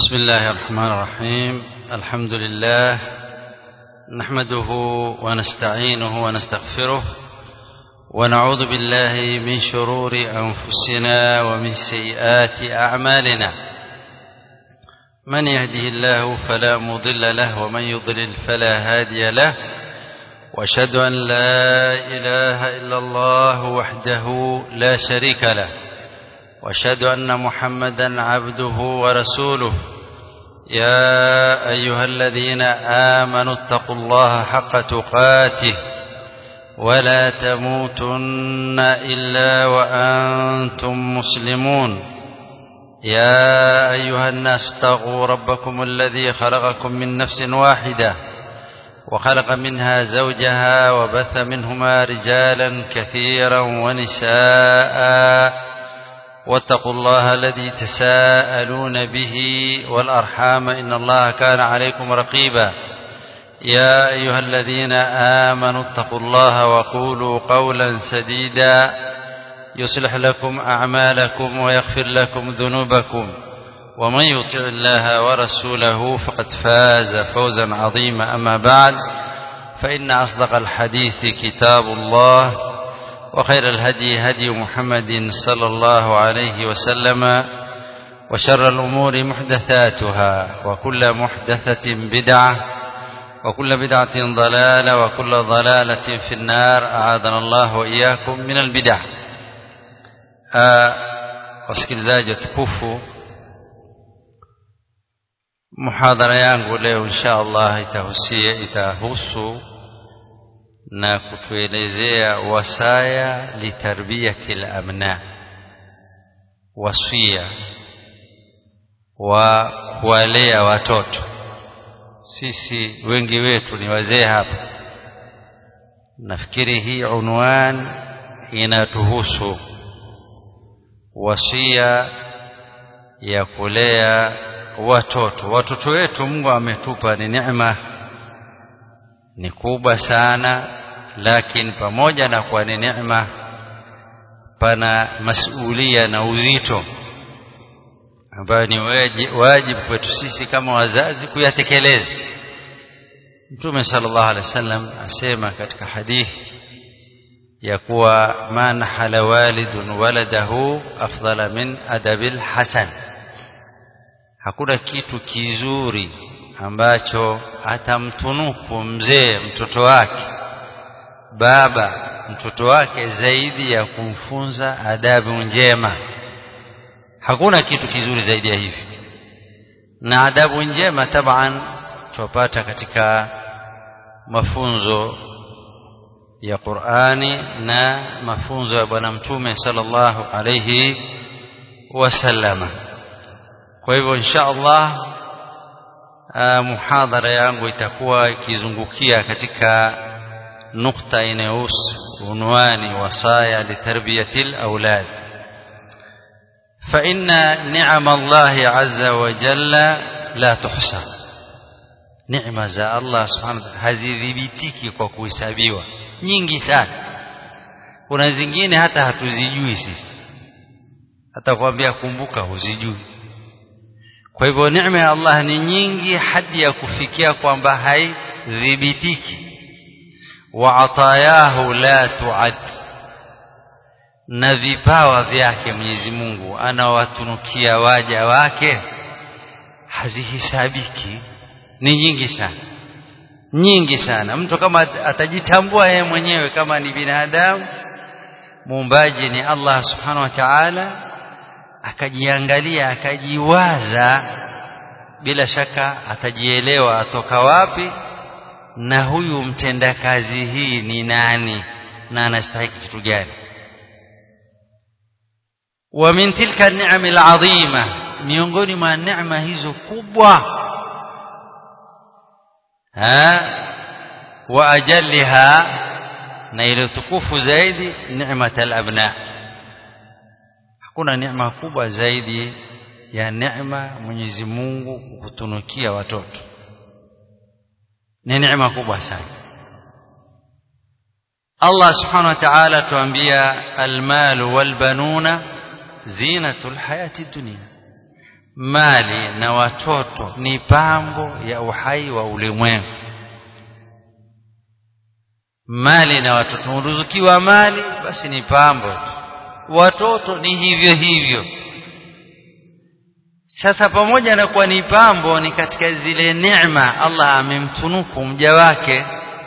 بسم الله الرحمن الرحيم الحمد لله نحمده ونستعينه ونستغفره ونعوذ بالله من شرور أنفسنا ومن سيئات أعمالنا من يهده الله فلا مضل له ومن يضلل فلا هادي له واشهد أن لا إله إلا الله وحده لا شريك له واشهد أن محمدا عبده ورسوله يا أيها الذين آمنوا اتقوا الله حق تقاته ولا تموتن إلا وأنتم مسلمون يا أيها الناس اتقوا ربكم الذي خلقكم من نفس واحدة وخلق منها زوجها وبث منهما رجالا كثيرا ونساء واتقوا الله الذي تساءلون به والأرحام إن الله كان عليكم رقيبا يا أيها الذين آمنوا اتقوا الله وقولوا قولا سديدا يصلح لكم أعمالكم ويغفر لكم ذنوبكم ومن يطع الله ورسوله فقد فاز فوزا عظيما أما بعد فإن أصدق الحديث كتاب الله وخير الهدي هدي محمد صلى الله عليه وسلم وشر الأمور محدثاتها وكل محدثة بدعة وكل بدعة ضلالة وكل ضلالة في النار أعاذنا الله وإياكم من البدع wasikilizaji tukufu muhadhara yangu leo insha Allah itahusia itahusu na kutuelezea wasaya litarbiyati al-abna wasia wa kuwalea watoto sisi wengi wetu ni wazee hapa nafikiri hii unwan inatuhusu wasia ya kulea watoto watoto wetu Mungu ametupa ni neema ni kubwa sana lakini pamoja na kuwa ni neema pana masulia na uzito ambayo ni wajibu kwetu sisi kama wazazi kuyatekeleza Mtume sallallahu alaihi wasallam asema katika hadithi ya kuwa man hala walidun waladahu afdala min adabil hasan hakuna kitu kizuri ambacho atamtunuku mzee mtoto wake baba mtoto wake zaidi ya kumfunza adabu njema hakuna kitu kizuri zaidi ya hivi na adabu njema taban tupata katika mafunzo ya Qur'ani na mafunzo ya bwana mtume sallallahu alayhi wasallama kwa hivyo insha Allah muhadhara yangu itakuwa ikizungukia katika nukta inayohusu unwani wasaya litarbiyatil aulad فإن نعم الله عز وجل لا تحصى نعمة za Allah subhanahu wa ta'ala hazidhibitiki kwa kuhesabiwa nyingi sana kuna zingine hata hatuzijui sisi hata kuambia kumbuka huzijui kwa hivyo neema ya Allah ni nyingi hadi ya kufikia kwamba haidhibitiki wa atayahu la tuad na vipawa vyake Mwenyezi Mungu anawatunukia waja wake hazihisabiki ni nyingi sana nyingi sana mtu kama atajitambua yeye mwenyewe kama ni binadamu muumbaji ni Allah subhanahu wa ta'ala akajiangalia akajiwaza bila shaka atajielewa atoka wapi na huyu mtendakazi hii ni nani na anastahili kitu gani wa min tilka an-ni'am al-'azima miongoni mwa neema hizo kubwa ha wa ajalliha na ile tukufu zaidi neema al-abna hakuna neema kubwa zaidi ya neema Mwenyezi Mungu kutunukia watoto ni neema kubwa sana Allah subhanahu wa ta'ala tuambia almalu walbanuna zinatul hayati dunia mali na watoto ni pambo ya uhai wa ulimwengu mali na watoto uruzukiwa mali basi ni pambo watoto ni hivyo hivyo sasa pamoja na kuwa ni pambo ni katika zile neema Allah amemtunuku mja wake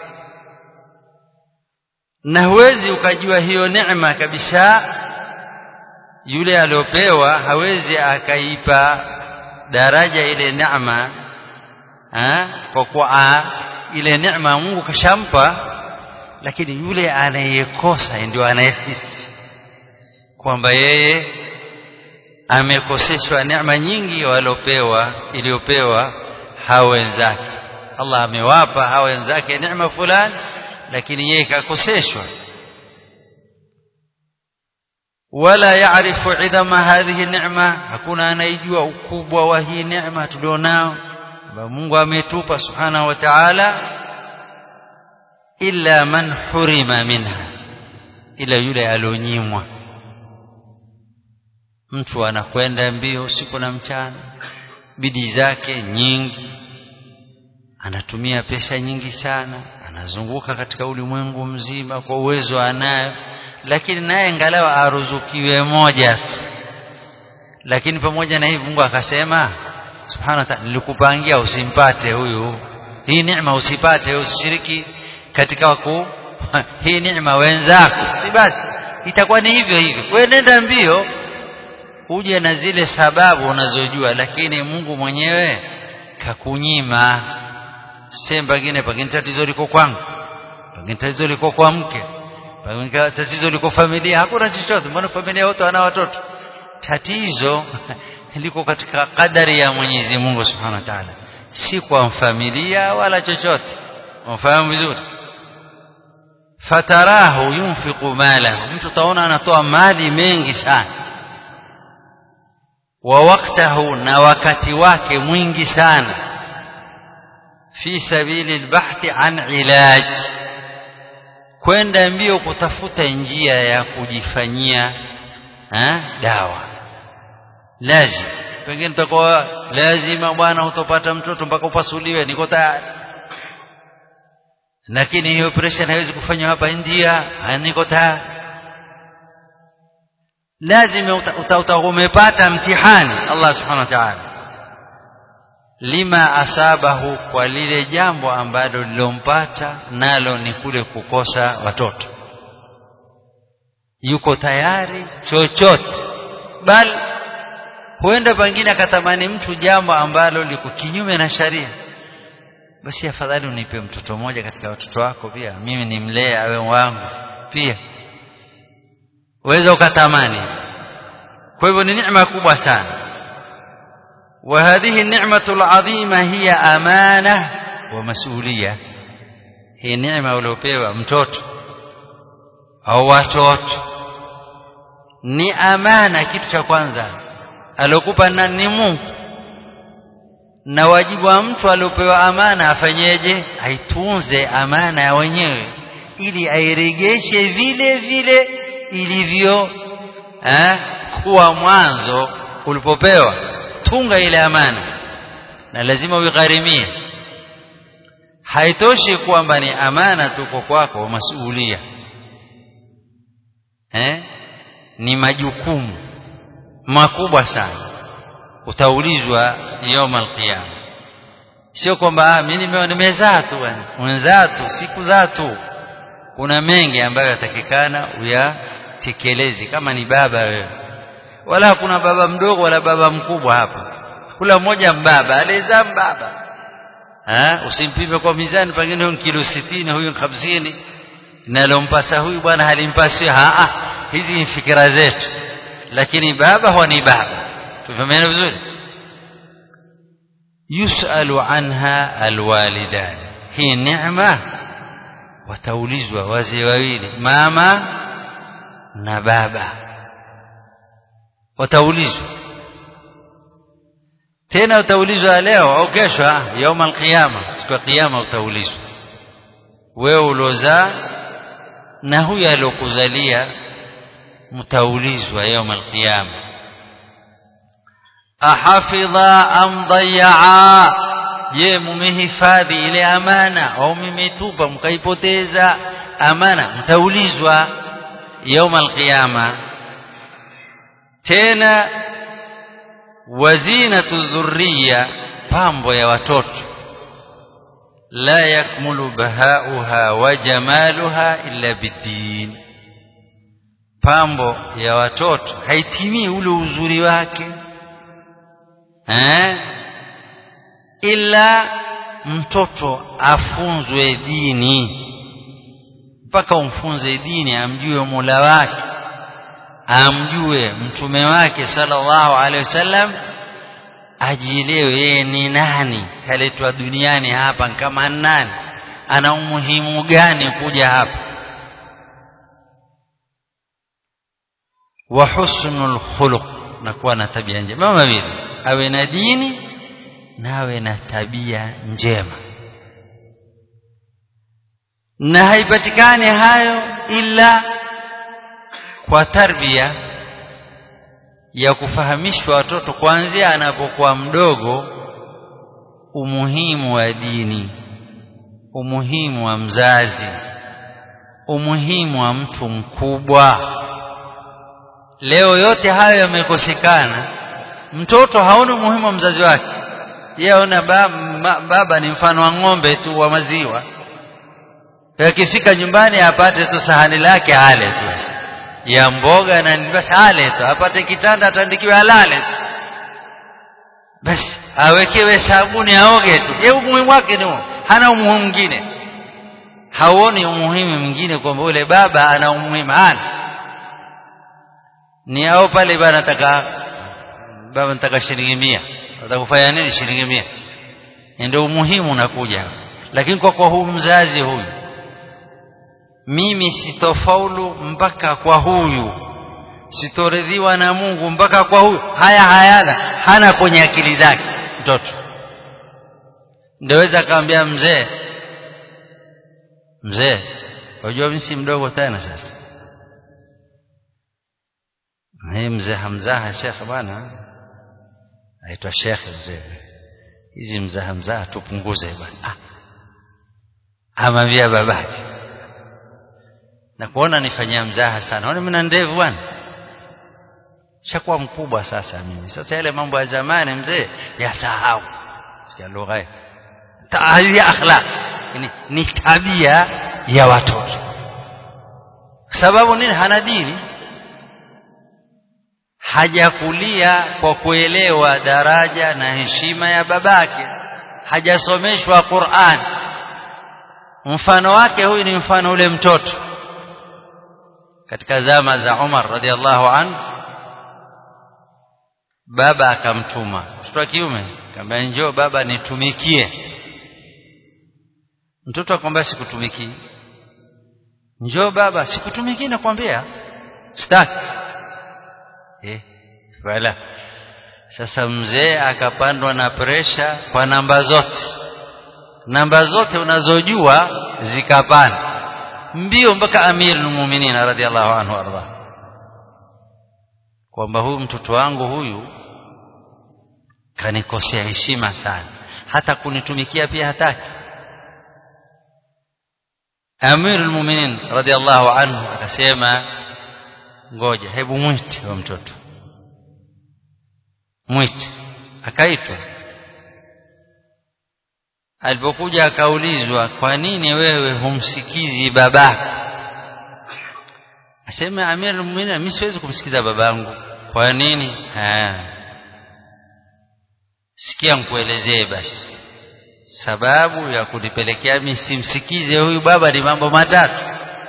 na huwezi ukajua hiyo neema kabisa yule aliopewa hawezi akaipa daraja ile neema kwa kuwa ile neema Mungu kashampa lakini yule anayekosa ndio anayehisi kwamba yeye amekoseshwa neema nyingi waliopewa iliyopewa hao wenzake Allah amewapa hao wenzake neema fulani lakini yeye kakoseshwa wala yaarifu idhama hadhihi neema hakuna anayejua ukubwa wa hii neema tulionao Mungu ametupa subhanahu wa ta'ala illa man hurima minha ila yule alionyimwa mtu anakwenda mbio usiku na mchana bidii zake nyingi anatumia pesa nyingi sana anazunguka katika ulimwengu mzima kwa uwezo anayo lakini naye angalau aruzukiwe moja tu lakini pamoja na hivyo Mungu akasema subhanahu wa ta'ala nilikupangia usimpate huyu hii neema usipate usishiriki katika ku hii neema wenzako si basi itakuwa ni hivyo hivyo wewe nenda mbio uje na zile sababu unazojua lakini Mungu mwenyewe kakunyima sehemu pengine pengine tatizo liko kwangu pengine tatizo liko kwa mke pengine tatizo liko familia hakuna chochote mbona familia wote wana watoto tatizo liko katika kadari ya Mwenyezi Mungu Subhanahu wa Ta'ala si kwa familia wala chochote unafahamu vizuri fatarahu yunfiqu mala mtu taona anatoa mali mengi sana wa waktahu na wakati wake mwingi sana fi sabili albahthi an ilaj kwenda mbio kutafuta njia ya kujifanyia ha? dawa lazima pengine utakuwa lazima bwana utopata mtoto mpaka upasuliwe niko tayari lakini hiyo operation haiwezi kufanywa hapa India niko tayari lazima uta, uta, umepata mtihani Allah subhanahu wa ta'ala lima asabahu kwa lile jambo ambalo lilompata nalo ni kule kukosa watoto yuko tayari chochote bali huenda pengine akatamani mtu jambo ambalo liko kinyume na sharia basi afadhali unipe mtoto mmoja katika watoto wako pia mimi nimlee awe wangu pia uweza ukatamani kwa hivyo ni neema kubwa sana وهذه النعمة العظيمة هي أمانة ومسؤولية هي نعمة uliopewa mtoto au watoto ni amana kitu cha kwanza aliokupa ni Mungu na wajibu wa mtu aliopewa amana afanyeje aitunze amana ya wenyewe ili airegeshe vile vile ilivyo eh, kuwa mwanzo ulipopewa tunga ile amana na lazima uigharimie haitoshi kwamba ni amana tuko kwako masuhulia eh ni majukumu makubwa sana utaulizwa يوم القيامه sio kwamba mimi nimezaa tu mwenzaa tu siku za tu kuna mengi ambayo yatakikana uyatekeleze kama ni baba wewe wala hakuna baba mdogo wala baba mkubwa hapa kula mmoja mbaba aliyezaa mbaba ha usimpime kwa mizani pengine huyu kilo 60 huyu 50 nalompasa huyu bwana halimpasi a hizi ni fikira zetu lakini baba huwa ni baba tufahameni vizuri yusalu anha alwalidan hii neema wataulizwa wazee wawili mama na baba wataulizwa tena utaulizwa leo au kesho yauma alqiyama siku ya kiyama utaulizwa wewe uliozaa na huyu aliyokuzalia mtaulizwa yauma alqiyama ahafidha am dayaa je mumehifadhi ile amana au mmetupa mkaipoteza amana mtaulizwa يوم القيامة tena wazinatu dhurriya pambo ya watoto la yakmulu bahauha wa jamaluha illa bidin pambo ya watoto haitimii ule uzuri wake eh ila mtoto afunzwe dini mpaka umfunze dini amjue Mola wake amjue mtume wake sallallahu alaihi wasallam ajielewe yeye ni nani kaletwa duniani hapa kama nani ana umuhimu gani kuja hapa wa husnul khuluq na kuwa na tabia njema mama vile awe na dini na awe na tabia njema na haipatikani hayo ila kwa tarbia ya kufahamishwa watoto kuanzia anapokuwa mdogo umuhimu wa dini umuhimu wa mzazi umuhimu wa mtu mkubwa leo yote hayo yamekosekana mtoto haoni umuhimu wa mzazi wake yeye aona baba, baba ni mfano wa ng'ombe tu wa maziwa akifika nyumbani apate tu sahani lake ale tu ya mboga na basi ale tu apate kitanda atandikiwe alale basi awekewe sabuni aoge tu ye umuhimu wake ni hana umuhimu mwingine hauoni umuhimu mwingine kwamba yule baba ana umuhimu hana ni au pale bana nataka baba nataka shilingi mia nataka kufanya nini shilingi mia ndio umuhimu unakuja lakini kwa kwa huyu mzazi huyu mimi sitofaulu mpaka kwa huyu sitoridhiwa na Mungu mpaka kwa huyu haya hayana hana kwenye akili zake mtoto ndeweza akamwambia mzee mzee unajua mimi si mdogo tena sasa hii mzee hamzaha shekhe bwana aitwa shekhe mzee hizi mzaha mzaha tupunguze bwana ah amwambia babake na kuona nifanyia mzaha sana ona mimi na ndevu bwana shakuwa mkubwa sasa mimi sasa yale mambo ya zamani mzee yasahau sikia lugha ya akhlaq ni, ni tabia ya watoto sababu nini hana dini hajakulia kwa kuelewa daraja na heshima ya babake hajasomeshwa Qur'an mfano wake huyu ni mfano ule mtoto katika zama za Umar radhiallahu an baba akamtuma mtoto wa kiume akamwambia njoo baba nitumikie mtoto akamwambia sikutumikii njoo baba sikutumikii nakwambia sitaki eh wala sasa mzee akapandwa na presha kwa namba zote namba zote unazojua zikapanda mbio mpaka amirul mu'minin radhiallahu anhu arda kwamba huyu mtoto wangu huyu kanikosea heshima sana hata kunitumikia pia hataki amirul mu'minin radhiallahu anhu akasema ngoja hebu mwite wa mtoto mwite akaitwa alipokuja akaulizwa kwa nini wewe humsikizi babako asema amir muuminin mimi siwezi kumsikiza babangu kwa nini ha. sikia nikuelezee basi sababu ya kunipelekea mimi simsikize huyu baba ni mambo matatu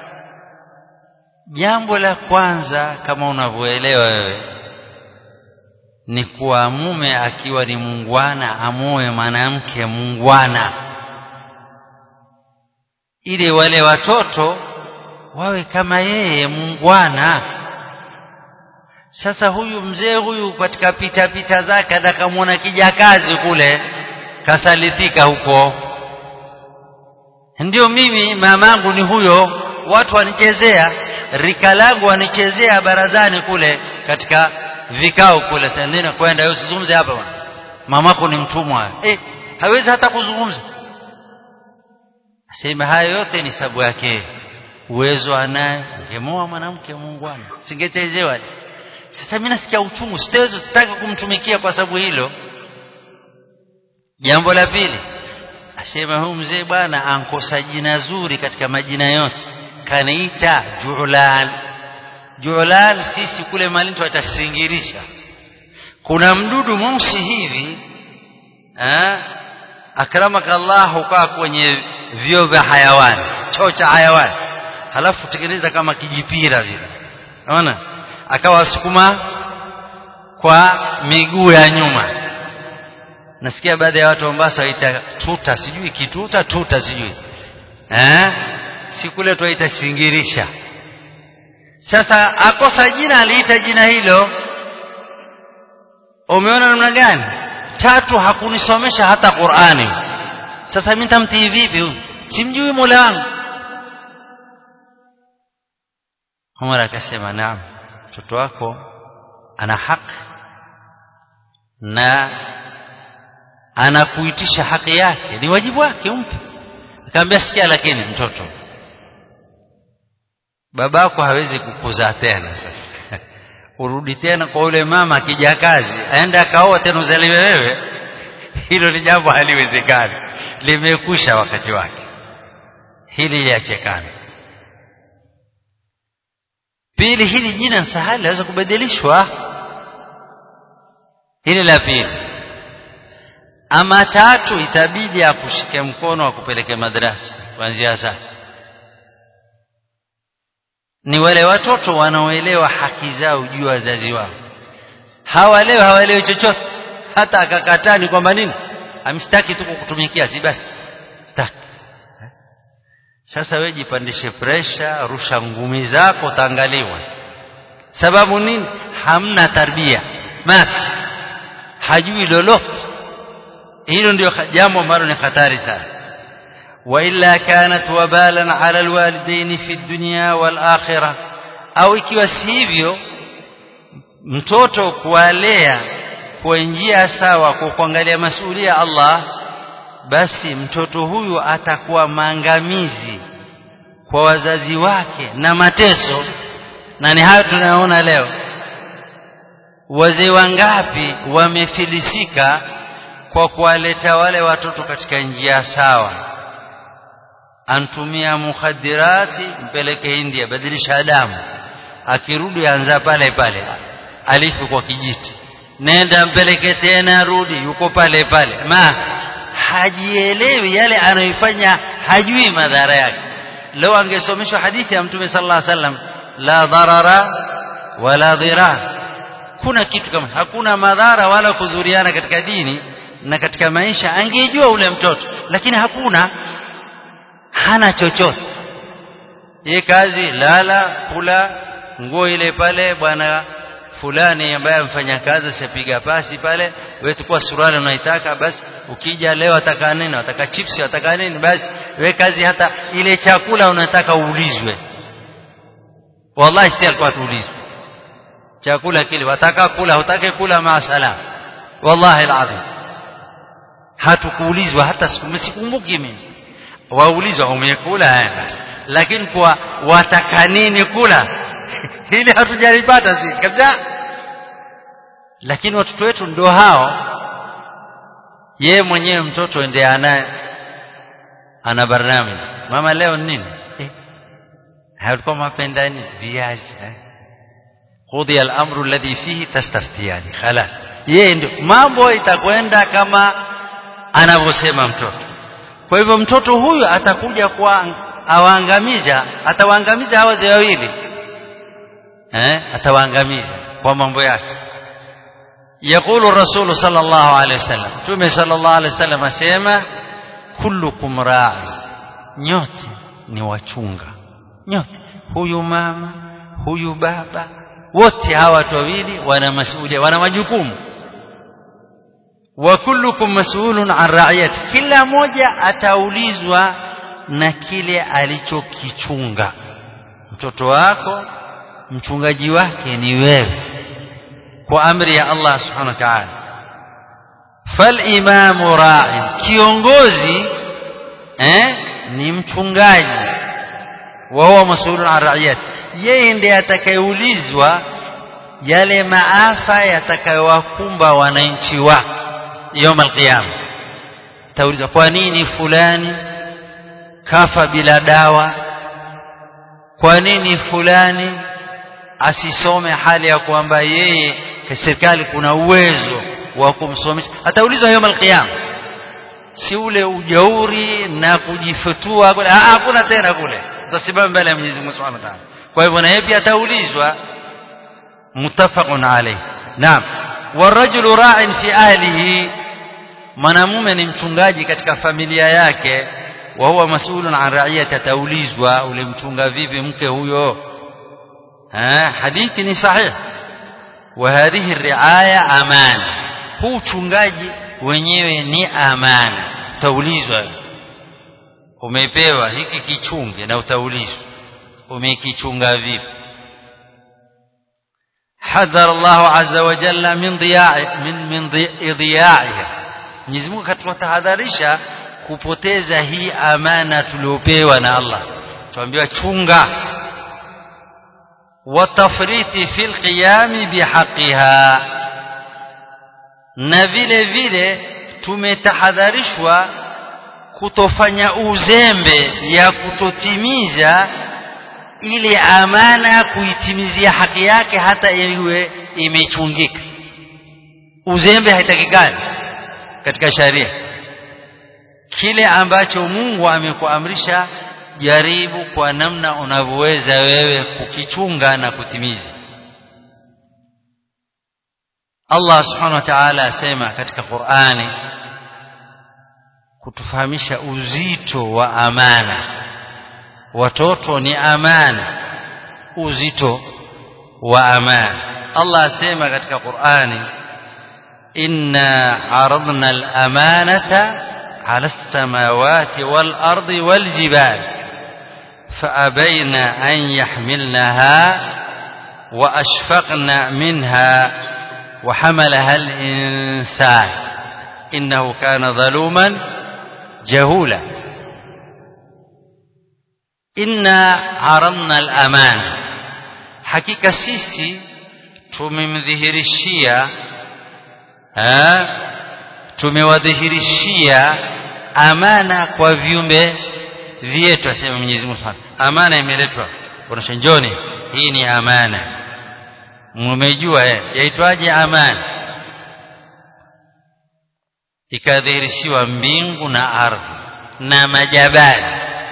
jambo la kwanza kama unavyoelewa wewe ni kuwa mume akiwa ni mungwana amoe mwanamke mungwana ili wale watoto wawe kama yeye mungwana sasa huyu mzee huyu katika pita pita zake atakamwona kijakazi kule kasalitika huko ndio mimi mamangu ni huyo watu wanichezea rika langu wanichezea barazani kule katika vikao kule sendina kwenda usizungumze hapa bwana mamako ni mtumwa eh hawezi hata kuzungumza sema hayo yote ni sababu yake uwezo anaye ungemoa mwanamke muungwana singetezewa sasa mimi nasikia uchungu sitaweza sitaki kumtumikia kwa sababu hilo jambo la pili asema huyu mzee bwana ankosa jina zuri katika majina yote kaniita julan julan sisi kule malini tutasingirisha kuna mdudu mweusi hivi eh akramaka Allah ukaa kwenye vio vya hayawani choo cha hayawani halafu tengeneza kama kijipira vile unaona akawa sukuma kwa miguu ya nyuma nasikia baadhi ya watu Mombasa waita tuta sijui kituta tuta sijui eh si kule tuaita singirisha sasa akosa jina aliita jina hilo umeona namna gani tatu hakunisomesha hata Qur'ani sasa mimi nitamtii vipi huyu simjui Mola wangu Umar akasema naam mtoto wako ana haki na anakuitisha haki yake ni wajibu wake umpe akamwambia sikia lakini mtoto babako hawezi kukuzaa tena sasa urudi tena kwa yule mama akija kazi aende akaoa tena uzaliwe wewe hilo ni jambo haliwezekani limekusha wakati wake hili liachekana pili hili jina sahali laweza kubadilishwa hili la pili ama tatu itabidi akushike mkono akupeleke madrasa kuanzia sasa ni wale watoto wanaoelewa haki zao juu ya wazazi wao hawa leo hawaelewi chochote hata akakataa ni kwamba nini amstaki tu kukutumikia si basi staki sasa wewe jipandishe presha rusha ngumi zako utaangaliwa sababu nini hamna tarbia ma hajui lolote hilo ndio jambo ambalo ni hatari sana وإلا كانت وبالا على الوالدين في الدنيا والآخرة au ikiwa sivyo mtoto kuwalea kwa njia sawa kwa kuangalia masulia Allah basi mtoto huyu atakuwa maangamizi kwa wazazi wake na mateso na ni hayo tunayoona leo wazee wangapi wamefilisika kwa kuwaleta wale watoto katika njia sawa antumia mukhadirati mpeleke India badilisha damu akirudi anza pale pale alifu kwa kijiti nenda mpeleke tena rudi yuko pale pale ma hajielewi yale anayoifanya hajui madhara yake leo angesomeshwa hadithi ya mtume sallallahu alaihi wasallam la dharara wala dhirar kuna kitu kama hakuna madhara wala kudhuriana katika dini na katika maisha angejua ule mtoto lakini hakuna hana chochote ye kazi lala kula nguo ile pale bwana fulani ambaye amfanya kazi asipiga pasi pale wewe tukua suruali unaitaka basi ukija leo ataka nini ataka chips ataka nini basi we kazi hata ile chakula unataka uulizwe wallahi si alikuwa tuulizwe chakula kile wataka kula hutaki kula maasalam wallahi alazim hatukuulizwa hata sikumbuki mimi waulizwa umekula basi lakini kwa wataka nini kula hili hatujalipata sisi kabisa lakini watoto wetu ndio hao ye mwenyewe mtoto ndiye ana ana barnami mama leo nini eh halikuwa mapenda nini viazi eh qudi al-amru alladhi fihi tastaftiyani khalas yeye ndio mambo itakwenda kama anavyosema mtoto kwa hivyo mtoto huyu atakuja kwa awaangamiza atawaangamiza hawa wazee wawili eh atawaangamiza kwa mambo yake يقول الرسول صلى الله عليه وسلم تومي صلى الله عليه وسلم asema kullukum ra'i nyote ni wachunga nyote huyu mama huyu baba wote hawa watu wawili wana masuhulia wana majukumu wa kullukum mas'ulun an ra'iyati kila moja ataulizwa na kile alichokichunga mtoto wako mchungaji wake ni wewe kwa amri ya Allah subhanahu wa ta'ala falimamu ra'in kiongozi eh ni mchungaji wa huwa mas'ulun an ra'iyati yeye ndiye atakayeulizwa yale maafa yatakayowakumba wananchi wake يوم القيامه taulizwa kwa nini fulani kafa bila dawa kwa nini fulani asisome hali ya kwamba yeye serikali kuna uwezo wa kumsomesha ataulizwa yawm alqiyama si ule ujauri na kujifutua hakuna tena kule utasimama mbele ya Mwenyezi Mungu Subhanahu wa Ta'ala kwa hivyo na yeye pia ataulizwa muttafaqun alayh naam warajulu ra'in fi ahlihi mwanamume ni mchungaji katika familia yake wa huwa mas'ulun an ra'iyati ataulizwa ulimchunga vipi mke huyo ha hadithi ni sahih wa hadhihi riaya amana huu uchungaji wenyewe ni amana utaulizwa umepewa hiki kichunge na utaulizwa umekichunga vipi حذر الله عز وجل من ضياع من من ضياعها Mwenyezi Mungu katutahadharisha kupoteza hii amana tuliopewa na Allah tuambiwa chunga watafriti fil qiyami bihaqiha na vile vile tumetahadharishwa kutofanya uzembe ya kutotimiza ile amana kuitimizia haki yake hata iwe imechungika uzembe haitakikani katika sharia kile ambacho Mungu amekuamrisha jaribu kwa namna unavyoweza wewe kukichunga na kutimiza Allah subhanahu wa ta'ala asema katika Qur'ani kutufahamisha uzito wa amana watoto ni amana uzito wa amana Allah asema katika Qur'ani inna aradna al-amanata ala as-samawati wal-ardi wal-jibal فأبين أن يحملنها وأشفقن منها وحملها الإنسان إنه كان ظلوما جهولا إنا عرضنا الأمانة حقيقة سيسي tumemdhihirishia tumewadhihirishia amana kwa viumbe vyetu asema Mwenyezi Mungu Subhanahu amana imeletwa kuonesha njoni hii ni amana mmejua eh yaitwaje amana ikadhihirishiwa mbingu na ardhi na majabali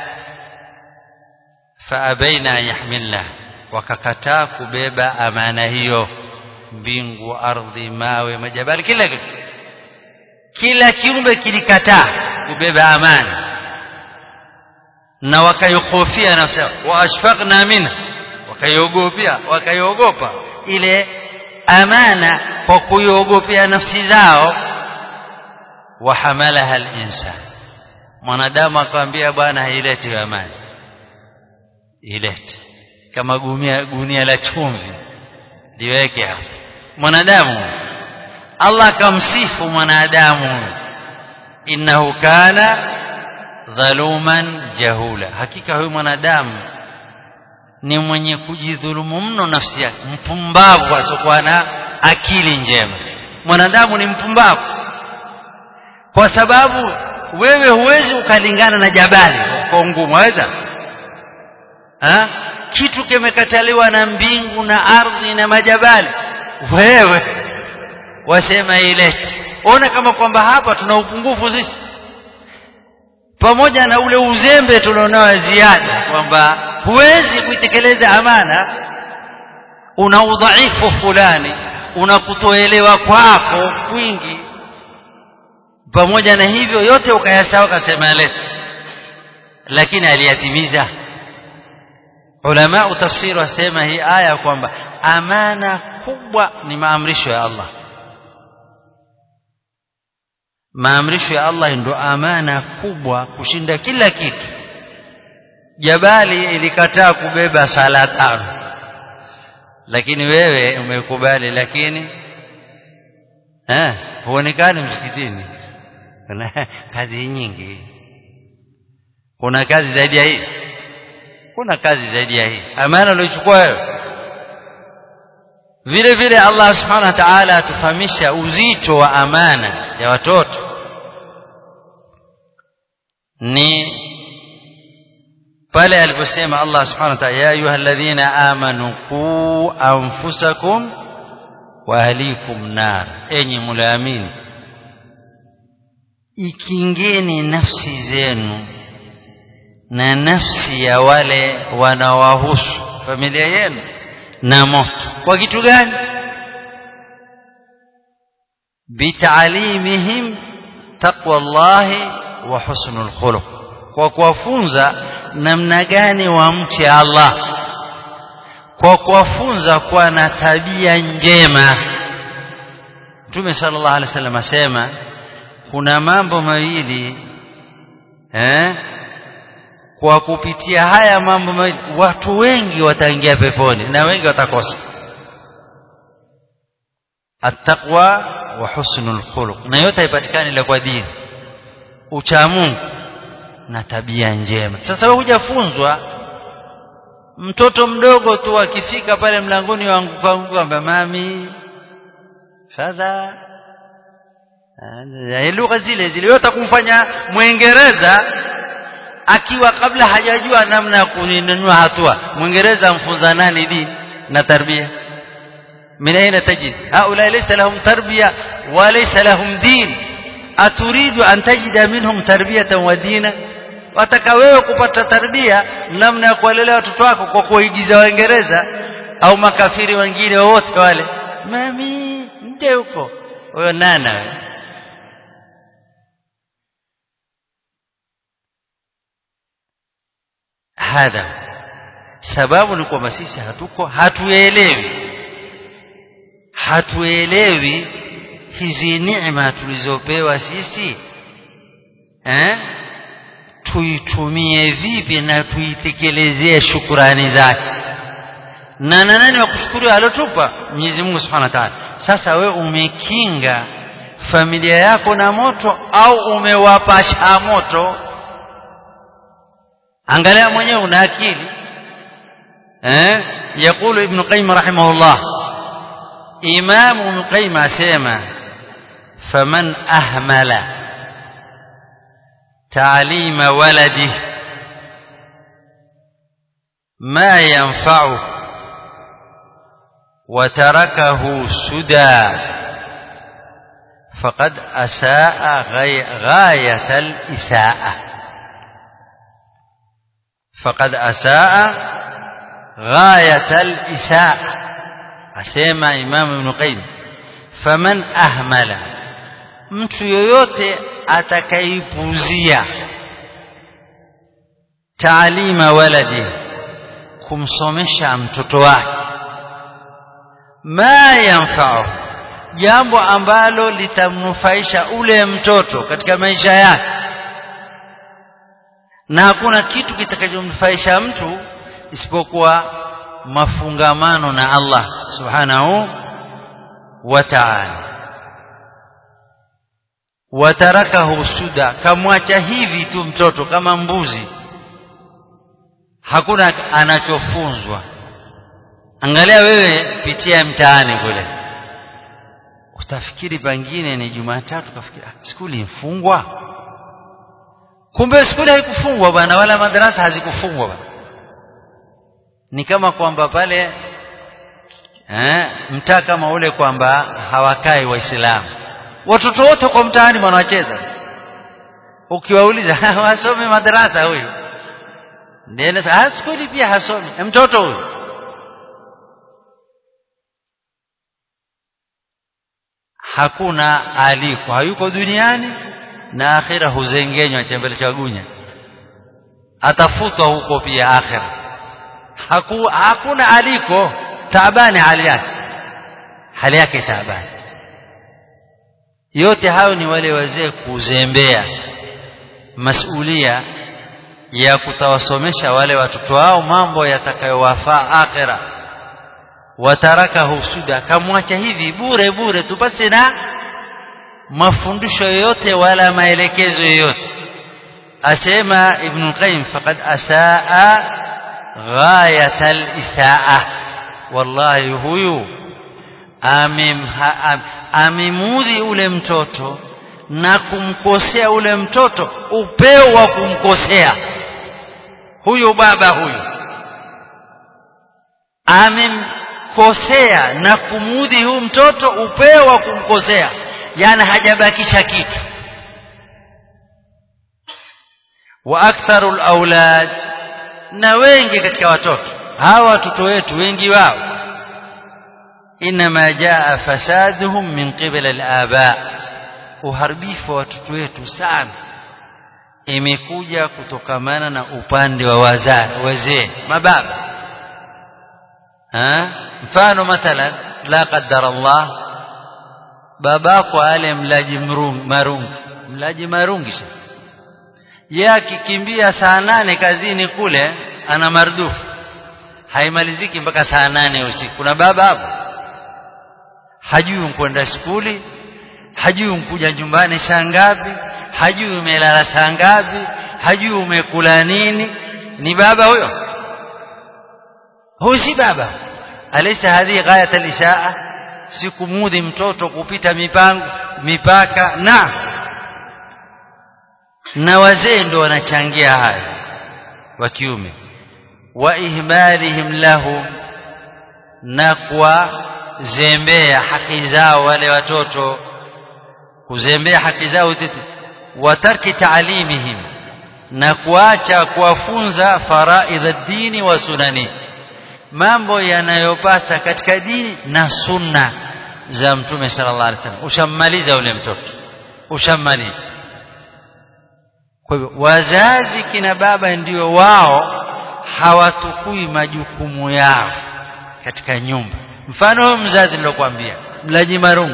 faabaina yahmilna wakakataa kubeba amana hiyo mbingu ardhi mawe majabali kila kitu kila kiumbe kilikataa kubeba amana na wakaikhofia nafsi wa ashfaqna minha wakaiogopia wakaiogopa ile amana kwa kuiogopea nafsi zao wahamalaha al-insan mwanadamu akamwambia bwana haileti amani ilete kama gunia gunia la chumvi liweke hapo mwanadamu Allah akamsifu mwanadamu innahu kana dhaluman jahula hakika huyu mwanadamu ni mwenye kujidhulumu mno nafsi yake mpumbavu asokuwa na akili njema mwanadamu ni mpumbavu kwa sababu wewe huwezi ukalingana na jabali kwa ngumu waweza ha? kitu kimekataliwa na mbingu na ardhi na majabali wewe wasema ilete ona kama kwamba hapa tuna upungufu sisi pamoja na ule uzembe tulionao ziada kwamba huwezi kuitekeleza amana una udhaifu fulani una kutoelewa kwako kwingi pamoja na hivyo yote ukayasawa kasema lete lakini aliyatimiza ulama tafsiri wasema hii aya kwamba amana kubwa ni maamrisho ya Allah maamrisho ya Allah ndio amana kubwa kushinda kila kitu jabali ilikataa kubeba sala tano lakini wewe umekubali lakini eh huonekani msikitini kuna kazi nyingi kuna kazi zaidi ya hii kuna kazi zaidi ya hii amana uliochukua wewe vile vile Allah subhanahu wa ta'ala atufahamisha uzito wa amana ya watoto ni pale aliposema Allah subhanahu wa ta'ala ya ayyuhalladhina amanu qu anfusakum wa ahlikum nar enyi mulaamini ikingeni nafsi zenu na nafsi ya wale wanawahusu familia yenu na moto kwa kitu gani bitaalimihim taqwa Allahi wa husnul khuluq kwa kuwafunza namna gani wamche Allah kwa kuwafunza kuwa na tabia njema Mtume sallallahu alaihi wasallam asema kuna mambo mawili eh kwa kupitia haya mambo mawili watu wengi wataingia peponi na wengi watakosa attaqwa wa husnul khuluq na yote haipatikani ila kwa dini ucha Mungu na tabia njema sasa wewe hujafunzwa mtoto mdogo tu akifika pale mlangoni wangu kwangu kwamba mami fadha lugha zile zile yote kumfanya mwingereza akiwa kabla hajajua namna ya kuninunua hatua mwingereza amfunza nani dini na tarbia من أين تجد هؤلاء ليس لهم تربية وليس لهم دين أتريد أن تجد منهم تربية ودينا wataka wewe kupata tarbia namna ya kuwalelea watoto wako kwa kuigiza waingereza au makafiri wengine wote wale mami nde huko huyo nana wewe hadha sababu ni kwamba sisi hatuko hatuelewi hatuelewi hizi neema tulizopewa sisi eh tuitumie vipi na tuitekelezee shukurani zake na na nani wa kushukuru alotupa Mwenyezi Mungu Subhanahu wa Ta'ala sasa we umekinga familia yako na moto au umewapasha moto angalia mwenyewe una akili eh yakulu ibn qayyim rahimahullah imam ibn qayyim asema faman ahmala تعليم ولده ما ينفعه وتركه سدى فقد أساء غاية الإساءة فقد أساء غاية الإساءة أسيما إمام ابن قيم فمن أهمل mtu yoyote atakaipuzia taalima waladi kumsomesha mtoto wake ma yanfa'u jambo ambalo litamnufaisha ule mtoto katika maisha yake na hakuna kitu kitakachomnufaisha mtu isipokuwa mafungamano na Allah subhanahu wa ta'ala watarakahu suda kamwacha hivi tu mtoto kama mbuzi hakuna anachofunzwa angalia wewe pitia mtaani kule utafikiri pengine ni Jumatatu kafikiri skuli imfungwa kumbe skuli haikufungwa bwana wala madarasa hazikufungwa bwana ni kama kwamba pale eh, mtaa kama ule kwamba hawakai waislamu watoto wote kwa mtaani wanacheza ukiwauliza wasome madarasa huyu ndio sasa skuli pia hasomi mtoto huyu hakuna aliko hayuko duniani na akhira huzengenywa chembele cha gunya atafutwa huko pia akhira Haku, hakuna aliko taabani hali yake hali yake taabani yote hayo ni wale wazee kuzembea masulia ya kutawasomesha wale watoto wao mambo yatakayowafaa akhira wataraka husuda kamwacha hivi bure bure tu basi na mafundisho yoyote wala maelekezo yoyote asema ibn qayyim faqad asaa ghayat al-isaa wallahi huyu amimudhi ule mtoto na kumkosea ule mtoto upeo wa kumkosea huyu baba huyu amemkosea na kumudhi huyu mtoto upeo wa kumkosea yani hajabakisha kitu wa aktharu aulad na wengi katika watoto hawa watoto wetu wengi wao inma jaa fasaduhum min qibla al-aba uharibifu wa watoto wetu sana imekuja kutokamana na upande wa wazee mababa ha mfano mathalan la qaddara Allah babako ale mlaji marungi mlaji marungi yeye akikimbia saa nane kazini kule ana mardufu haimaliziki mpaka saa nane usiku kuna baba hapo hajui kwenda skuli hajui umkuja nyumbani saa ngapi hajui umelala saa ngapi hajui umekula nini ni baba huyo huyu si baba alaysa hadhi ghayat al-isaa si kumudhi mtoto kupita mipango mipaka na na wazee ndio wanachangia haya wa kiume wa ihmalihim lahu na kwa zembea haki zao wale watoto kuzembea haki zao wa tarki taalimihim na kuacha kuwafunza faraidh ad-dini wa sunani mambo yanayopasa katika dini na sunna za mtume sallallahu alaihi wasallam ushammaliza ule mtoto ushammaliza kwa hivyo wazazi kina baba ndio wao hawatukui majukumu yao katika nyumba mfano huyo mzazi nilokuambia mlaji marungu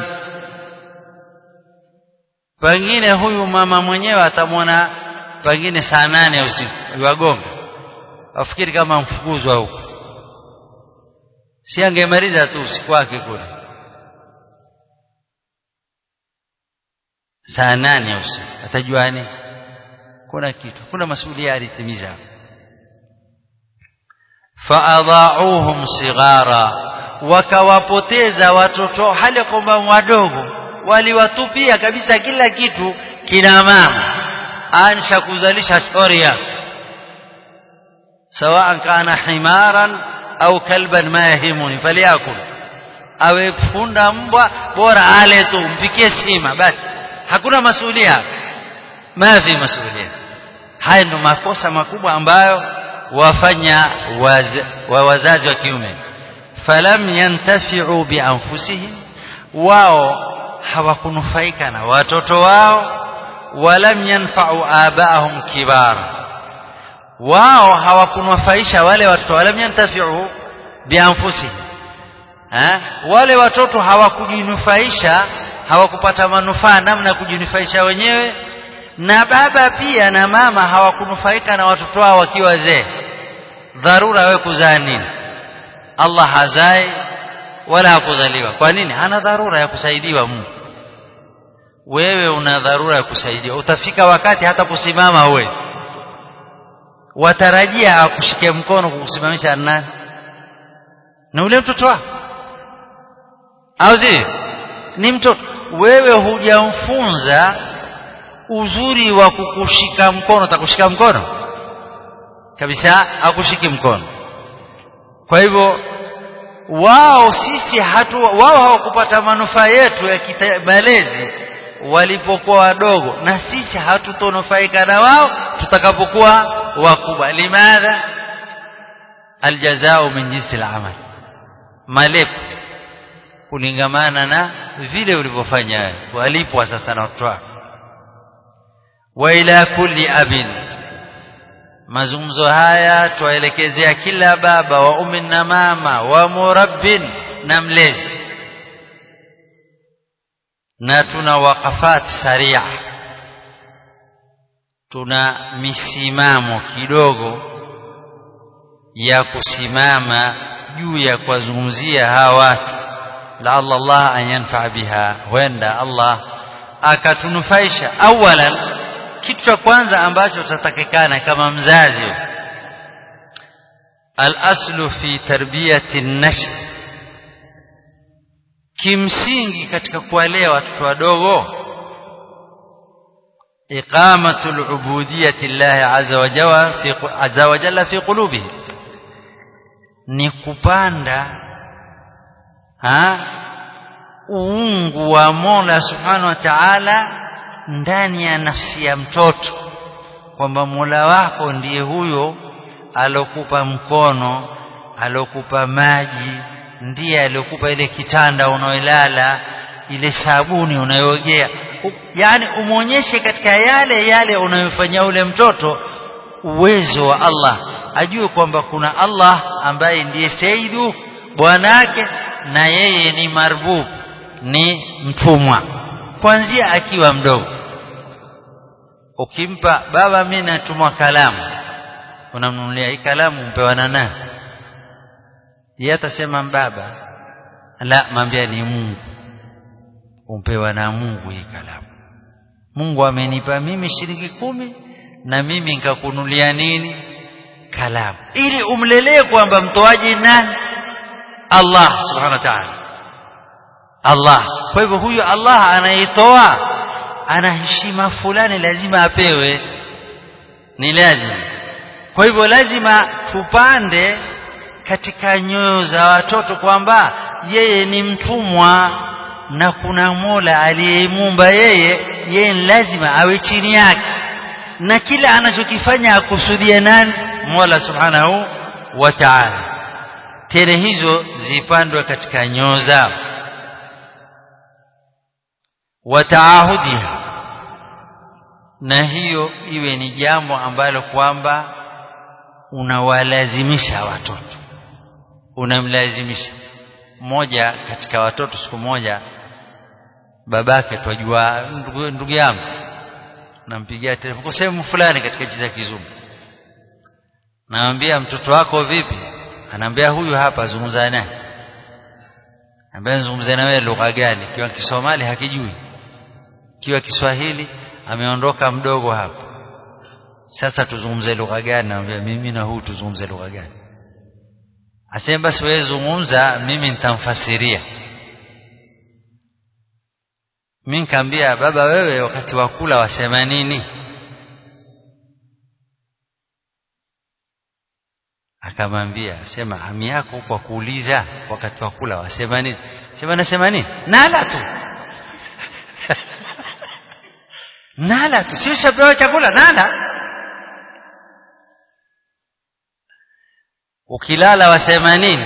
pengine huyu mama mwenyewe atamwona pengine saa nane usiku wagonga afikiri kama mfukuzwa huko si angemaliza tu usiku wake kule saa nane usiku atajua nini kuna kitu kuna masuala alitimiza faadhauhum sighara wakawapoteza watoto hali kwamba wadogo waliwatupia kabisa kila kitu kina mama ansha kuzalisha shoria sawa kana himaran au kalban ma yahimuni falyakul awe funda mbwa bora ale tu mpikie sima basi hakuna masulia mafi masulia haya ndo makosa makubwa ambayo wafanya waz, wa wazazi wa kiume falam yantafi'u bi anfusihim wao hawakunufaika na watoto wao walam yanfa'u abaahum kibar wao hawakunufaisha wale watoto walam yantafi'u bi anfusihim ha? wale watoto hawakujinufaisha hawakupata manufaa namna kujinufaisha wenyewe na baba pia na mama hawakunufaika na watoto wao wakiwa wazee dharura wewe kuzaa nini Allah hazai wala hakuzaliwa kwa nini hana dharura ya kusaidiwa Mungu wewe una dharura ya kusaidiwa utafika wakati hata kusimama huwezi watarajia akushike mkono kukusimamisha nani na ule mtoto wako au zi ni mtoto wewe hujamfunza uzuri wa kukushika mkono atakushika mkono kabisa akushiki mkono kwa hivyo wao sisi hatu wao hawakupata manufaa yetu ya malezi walipokuwa wadogo na sisi hatutonufaika na wao tutakapokuwa wakubwa limadha aljazao min jinsi al-amal malipo kulingamana na vile ulivyofanya walipwa sasa na watoto wako wa ila kulli abin mazungumzo haya tuwaelekezea kila baba wa ummi na mama wa murabbin na mlezi na tuna wakafat saria tuna misimamo kidogo ya kusimama juu ya kuwazungumzia hawa watu laalla Allah an yanfa biha huenda Allah akatunufaisha awalan kitu cha kwanza ambacho tutatakikana kama mzazi al-aslu fi tarbiyati an-nash kimsingi katika kuwalea watoto wadogo iqamatu al-ubudiyyati Allah azza wa jalla fi azza wa jalla fi qulubihim ni kupanda ha uungu wa Mola Subhanahu wa Ta'ala ndani ya nafsi ya mtoto kwamba Mola wako ndiye huyo alokupa mkono alokupa maji ndiye alokupa ile kitanda unaolala ile sabuni unayoogea yani umwonyeshe katika yale yale unayofanyia ule mtoto uwezo wa Allah ajue kwamba kuna Allah ambaye ndiye Saidu bwanake na yeye ni marbub ni mtumwa kuanzia akiwa mdogo ukimpa baba mimi natumwa kalamu unamnunulia hii kalamu mpewa na nani yeye atasema baba la mwambia ni Mungu umpewa na Mungu hii kalamu Mungu amenipa mimi shilingi kumi na mimi nikakunulia nini kalamu ili umlelee kwamba mtoaji nani Allah subhanahu wa ta'ala Allah kwa hivyo huyo Allah anayetoa ana heshima fulani lazima apewe ni lazima kwa hivyo lazima tupande katika nyoyo za watoto kwamba yeye ni mtumwa na kuna Mola aliyemuumba yeye yeye lazima awe chini yake na kila anachokifanya akusudie nani Mola Subhanahu wa Ta'ala tena hizo zipandwe katika nyoo zao wataahudiha na hiyo iwe ni jambo ambalo kwamba unawalazimisha watoto unamlazimisha mmoja katika watoto siku moja babake twajua ndugu, ndugu yangu nampigia telefoni kwa sehemu fulani katika nchi za kizungu namwambia mtoto wako vipi anaambia huyu hapa zungumza naye ambaye zungumza na wewe lugha gani kiwa Kisomali hakijui kiwa Kiswahili ameondoka mdogo hapo sasa tuzungumze lugha gani naambia mimi na huu tuzungumze lugha gani asema basi wewe zungumza mimi nitamfasiria mimi nikamwambia baba wewe wakati wa kula wasema nini akamwambia sema ami yako kwa kuuliza wakati wa kula wasema nini sema nasema nini nala tu nala tu sio shapewa chakula nala ukilala wasema nini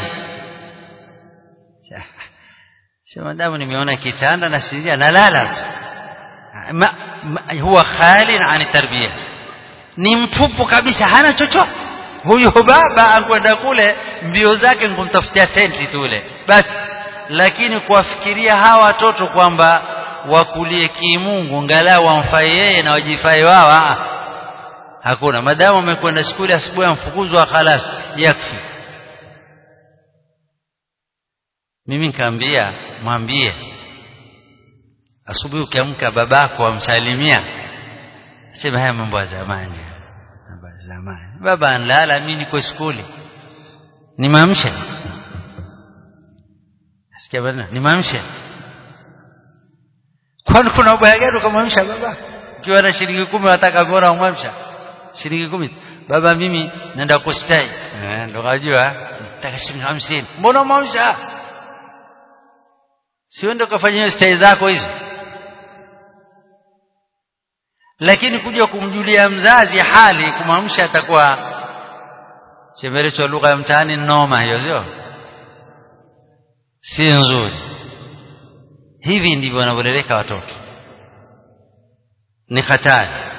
sema damu nimeona kitanda na sinzia nalala tu ma, ma, huwa khalin ani tarbiyah ni mtupu kabisa hana chochote huyo baba ankwenda kule mbio zake nkumtafutia senti tule basi lakini kuwafikiria hawa watoto kwamba wakulie kimungu ngalau wamfai yeye na wajifai wao hakuna madamu amekwenda skuli asubuhi amfukuzwa khalas yakfi mimi nikamwambia mwambie asubuhi ukiamka babako amsalimia sema haya mambo ya zamani mambo ya zamani baba anlala mimi niko skuli nimamshe sikia bwana nimamshe kwani kuna ubaya gani ukamwamsha baba ukiwa na shilingi kumi wataka bora umwamsha shilingi kumi baba mimi naenda kustai eh ndo kajua nataka shilingi 50 mbona umwamsha sio ndo kafanyia stai zako hizo lakini kuja kumjulia mzazi hali kumwamsha atakuwa chemerecho lugha ya mtaani noma hiyo sio si nzuri hivi ndivyo wanavyoleleka watoto ni hatari